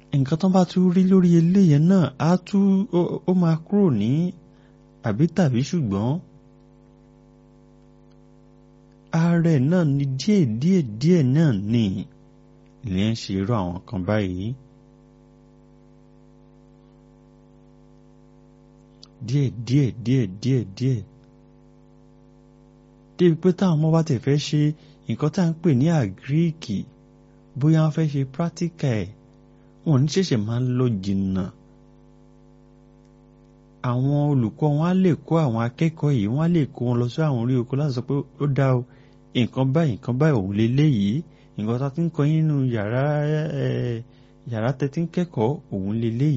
nǹkan tó bá tún rí lórí eléyẹn náà á tún ó máa kúrò ní àbí tàbí ṣùgbọ́n ààrẹ náà ni díẹ̀ díẹ̀ díẹ̀ náà ni ilé ń ṣe irú àwọn kan báyìí díẹ̀ díẹ̀ díẹ̀ díẹ̀ díẹ̀ débi pé táwọn ọmọ bá tẹ̀ fẹ́ ṣe nǹkan tá à ń pè ní àgíríkì bóyá wọ́n fẹ́ ṣe pírátíkà ẹ̀ wọn ò ní ṣẹ̀ṣẹ̀ máa ń lọ jìnnà àwọn olùkọ́ wọn á lè kó àwọn akẹ́kọ̀ọ́ yìí wọ́n á lè kó wọn lọ sí àwọn orí oko láti sọ pé ó dá o nǹkan báyìí nǹkan báyìí òun leléyìí nǹkan tá a ti ń kọ́ yín nínú yàrá yàrá tẹ́tí ń kẹ́kọ̀ọ́ òun leléyìí